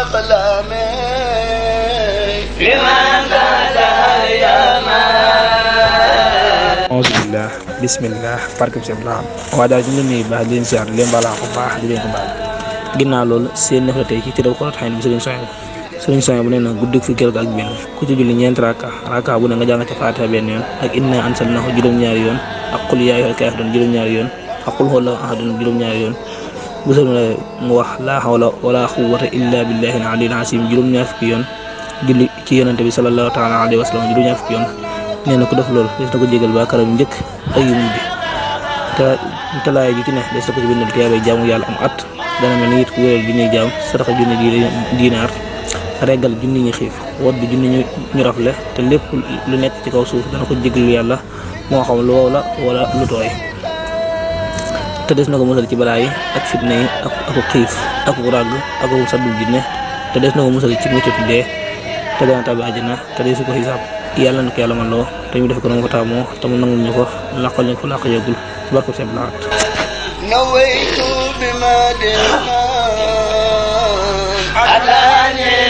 أقلامي لمن قد أيما auzubillah bismillah barkeb seen laam waa daal di leen nuyu baax di leen siyaar di leen balaa ko baax di leen ko baal ginnaaw loolu seen nef la tey ci tëral xolat xëy na bi sëriñ soñ sëriñ soñ bu nee na guddik fi kër ak benn ku ci julli ñeenti raka raka bu ne nga jàng ca faatiha benn yoon ak inna ansalnahu juróom-ñaari yoon ak qul yaa ayyuhal kaafiruun juróom-ñaari yoon ak qul huwallahu ahadun juróom-ñaari yoon bu sëriñ la mu wax laa hawla wala quwwata illa billahi al aliyyil azim juróom-ñaar fukki yoon julli ci yonente bi sallallahu taala alayhi wa sallam juróom-ñaar fukki yoon nee na ku def loolu des na ko jégal ba karam njëkk ak yu mujj te te laay ji ci ne des na ko ci bindal tiyaabay jaamu yàlla am at dana mel ni it ku wéral junniy jaam sadaxa junni di diinaar reggal junni ñi xiif wodd junni ñu ñu rafle te lépp lu nekk ci kaw suuf dana ko jégalu yàlla moo xam lu wow la wala lu tooy te des na ko musal ci balaa yi ak fitna yi ak aku xiif aku ràgg aku saddul jinne te des na ko musal ci muccatu dee te dana tàbbi àjjana te dee su ko xisaab yàlla na ko yàlla man loo te ñu def ko na mu ko taamoo te mu nangul ñu ko laqal ñu ko laq yëgul ci barko seen laat نويت بما دمنا أتاني